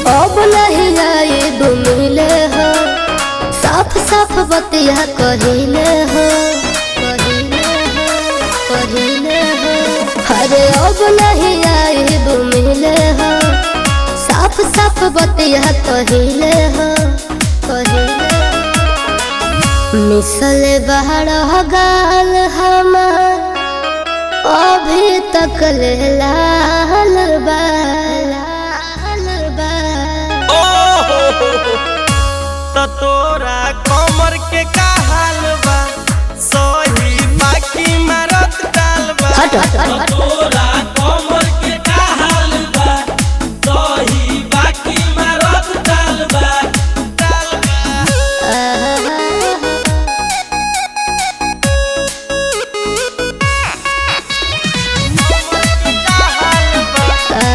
अब नहीं आइब मिले हो साफ साफ बतिया कहिले हो कहिले हो कहिले हो अरे अब नहीं आइब मिले हो साफ साफ बतिया कहिले हो कहिले मिसल बाहर गाल हमार अभी तक ले लाल बा लाल बा त तोरा कमर के का हाल बा सही बाकी मारत डाल बा हट हट हट हट तोरा कमर के का हाल बा सही बाकी मारत डाल बा डाल बा का हाल बा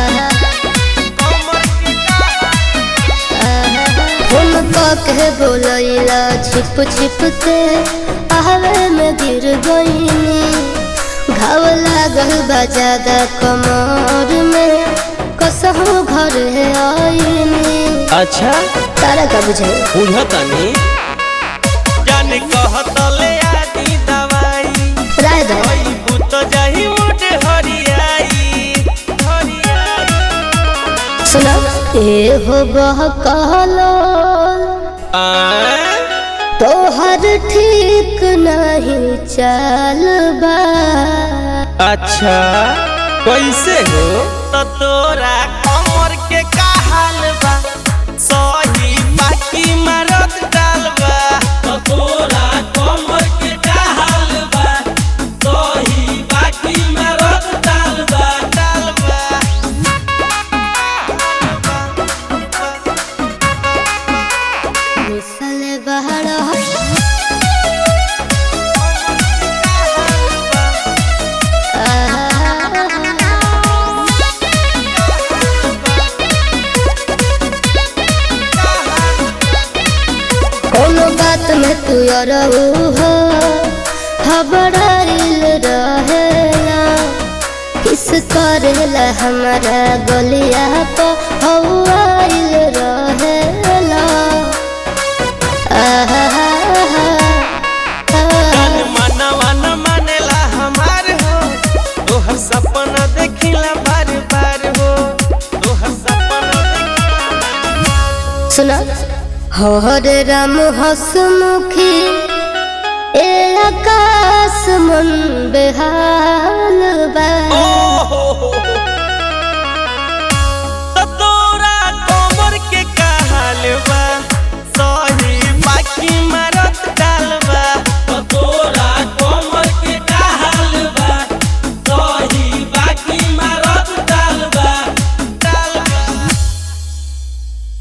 कमर के का फोन के बोलैला छिप छिप के आहवे में गिर गईनी घाव लागल बा ज्यादा कमर में कसहू घर आईनी अच्छा तारा का बुझे बुझतानी जाने कहतले आदि दवाई राय दो ओई भूत जाही मोट हरियाई हरियाई सुना ए हो बहकालो आ तोहर ठीक नहीं चाल बा अच्छा कैसे हो तो तोरा कमर के का हाल बा सही बाकी मारत डाल बा तो तोरा कमर के का हाल बा सही बाकी मारत डाल बा डाल बा मिसल बहर कोनो बात में तू अरऊ हो हबड़ाइल रहेला किस करेला हमारा गलिया को हवाइल रहेला आहा मन मनवा न मानेला हमार हो तोहर सपना देखिला बार बार हो तोहर सपना देखिला सुना हरे राम हसमुखी ए आकाश मन बेहाल बा ओ हो हो